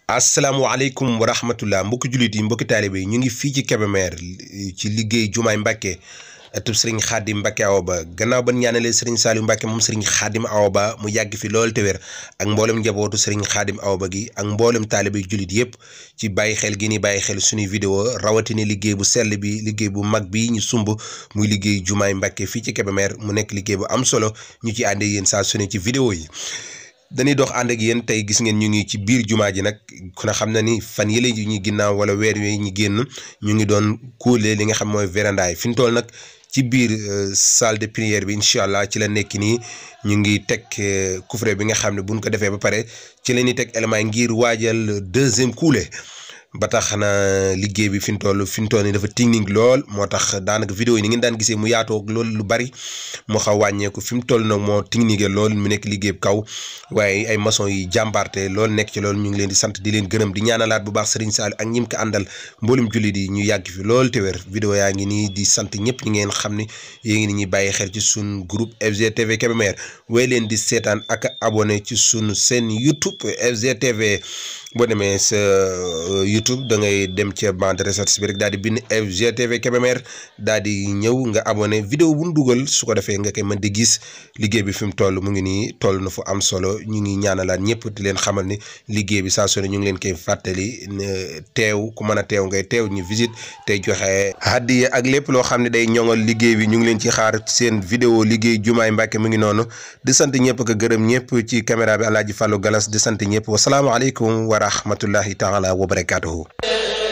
asalaamaaleykum wa rahmatullah mbokki jullit yi mbokki taalibe yi ñu ngi fii ci Kébémer ci liggéey jumaay Mbàkke atub sëriñ xaadim Mbàkke Awa Ba gannaaw ban ñaanalee sëriñ Saliou Mbàkke moom sëriñ xaadim Awa Ba mu yàgg fi loolu te wér ak mboolem njabootu sëriñ xaadim Awa Ba gi ak mboolem taalibe jullit yëpp ci bàyyi xel gi ni bàyyi xel suñuy vidéo rawatina liggéey bu sell bi liggéey bu mag bi ñu sumb muy liggéey jumaay Mbàkke fii ci Kébémer mu nekk liggéey bu am solo ñu ci àndee yéen saa su ne ci vidéo yi dañuy dox ànd ak yéen tey gis ngeen ñu ngi ci biir jumaa ji nag ku ne xam na ni fan yële yi ñu ginnaaw wala weer yooyu ñu génn ñu ngi doon kuule li nga xam mooy véranda yi fi ñu toll nag ci biir salle de prière bi incha allah ci la nekk nii ñu ngi teg couvre bi nga xam ne buñ ko defee ba pare ci la ñuy teg élément ngir waajal deuxième kuule ba tax na liggéey bi fi mu toll fi mu toll nii dafa technique lool moo tax daanaka vidéo yi ni ngeen daan gisee mu yaatoo loolu lu bari moo xaw wàññeeku fi mu toll nag moo technique lool mu nekk liggéey bu kaw waaye ay maçon yi jàmbaarte loolu nekk ci loolu ñu ngi leen di sant di leen gërëm di ñaanalaat bu baax Serigne Saliou ak ñim ko àndal mboolum jullit yi ñu yàgg fi lool te wér vidéo yaa ngi nii di sant ñëpp ñi ngeen xam ne yéen ngi ni ñuy bàyyi xel ci sun groupe FGTV Kébémer way leen di seetaan ak abonné ci sunu seen YouTube FGTV boo demee sa YouTube da ngay dem ca bande recherche bi rek daal di bind FGTV Kébémer daal di ñëw nga abonné vidéo bu ñu dugal su ko defee nga koy mën di gis liggéey bi fi mu toll mu ngi nii toll na fu am solo ñu ngi ñaanalaat ñëpp di leen xamal ni liggéey bi saa su ne ñu ngi leen koy fàttali teew ku mën a teew ngay teew ñu visite tey joxe hadiya ak lépp loo xam ne day ñoŋal liggéey bi ñu ngi leen ci xaar seen vidéo liggéey jumaay Mbàkke mu ngi noonu di sant ñëpp ko gërëm ñëpp ci caméra bi Alaaji Fallou Galas di sant ñëpp wasalaamaaleykum wa rahmatullahi taala wa barakatuhu